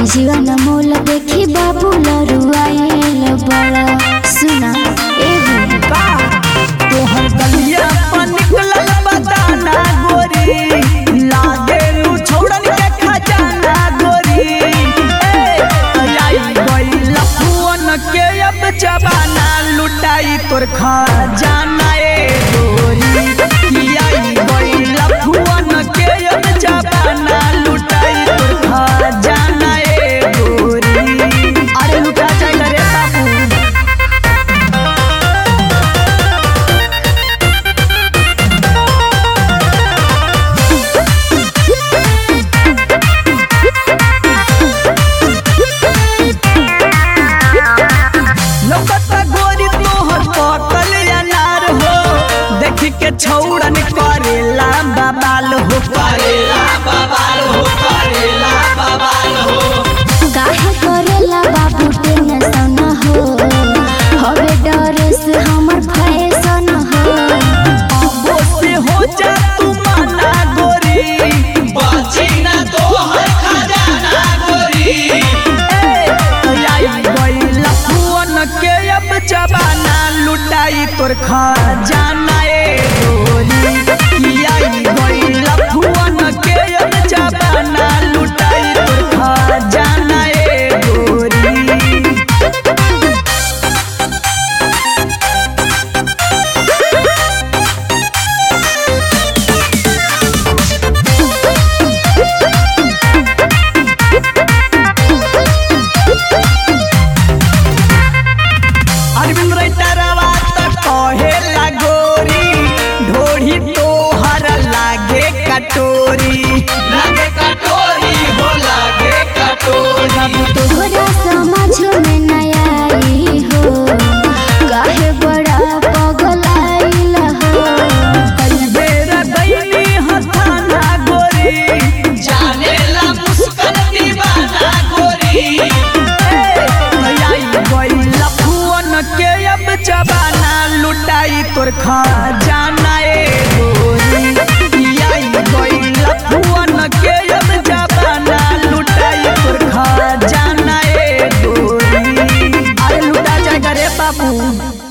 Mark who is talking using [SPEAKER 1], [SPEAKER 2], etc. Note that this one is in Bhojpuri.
[SPEAKER 1] जीवन मोल देखी बाबू लरुआइल बड़ा सुना एगो
[SPEAKER 2] तोहर गलिया पर निकलल बदाना गोरी लागे लू छोड़न के खजाना गोरी ए आई गई लफुअन के अब जबाना लुटाई तोर खजाना ए गोरी की आई गई लफुअन के अब जबाना लुटाई तोर खजाना ए गोरी अरे लुटा जाए रे बाबू लोकता गोरी तोहर पकल अनार हो देख के छौड़न करेला बबाल हो करेला बबाल हो करेला बबाल हो
[SPEAKER 1] काहे करेला बाबू टेंशन हो हवे डर से हमर फैशन हो
[SPEAKER 2] वो से हो जा तू माना गोरी बाची ना तोहर खजाना गोरी ए आई गई लफुअन के अब जबाना लुटाई तोर खजाना ए गोरी की आई गई लफुअन के अब जबाना लुटाई तोर खजाना ए गोरी अरविंद रैतरवा त कहेला गोरी ढोढ़ी तोहर लागे कटोरी लागे कटोरी हो लागे कटोरी
[SPEAKER 1] बाबू तोहरा समझ में नया आई हो काहे बड़ा पगलाइल हो
[SPEAKER 2] कई बेर गईली हथाना गोरी जानेला मुस्कन दीवाना गोरी ए आई गई लफुअन के अब जबाना लुटाई तोर खजाना ए गोरी आई गई लफुअन के अब जबाना लुटाई तोर खजाना ए गोरी अरे लुटा जाएगा रे बाबू